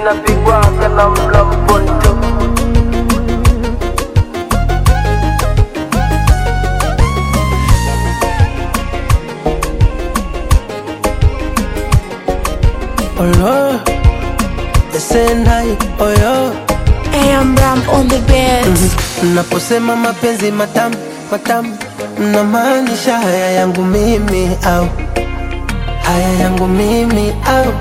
zinapigwaga na mlamponto Olo, Sendai, oyo AM Ram on the beat. Mnaposema mapenzi matamu matamu, mnamaanisha haya yangu mimi au haya yangu mimi au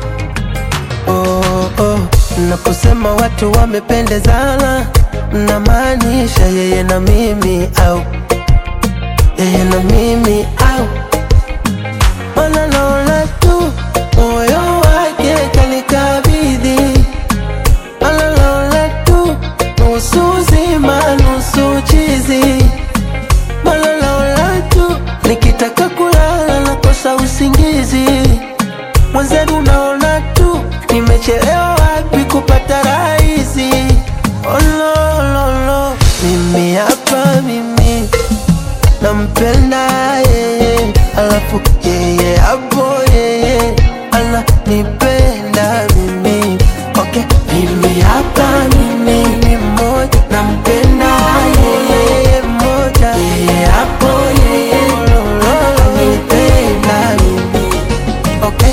oh, oh. Mnaposema watu wamependezana, mnamaanisha yeye na mimi au yeye na mimi au Mana naona tu moyo wake kanikabidhi, Mana naona tu nusu zima nusu chizi, Mana naona tu nikitaka kulala nakosa usingizi. Mwenzenu naona tu nimechelewa wapi kupata rahisi. Oh, no, no, no. Mimi hapa mimi nampenda yeye, alafu yeye hapo yeye ananipenda mimi. Okay, mimi hapa mimi ni mmoja, nampenda yeye mmoja, yeye hapo yeye ananipenda mimi. Okay.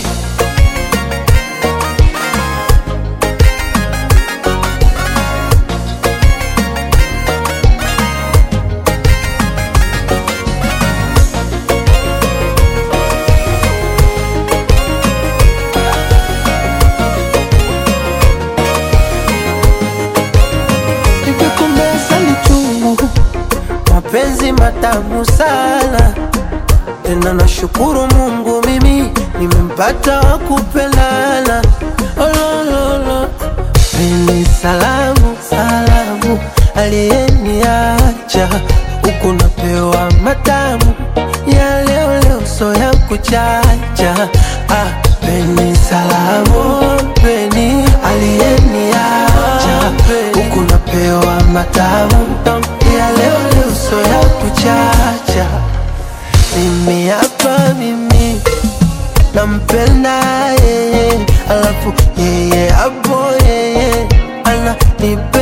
Hivi kumbe asali chungu, mapenzi matamu sana. Tena nashukuru Mungu mimi nimempata wa kupendana. Olololo, peni salamu salamu, aliyeniacha huku napewa matamu ya leo leo, so ya kuchacha. Ah, peni salamu, peni aliyeniacha huku napewa matamu ya leo leo, so ya kuchacha. Mimi hapa mimi nampenda yeye, alafu yeye hapo yeye ananipenda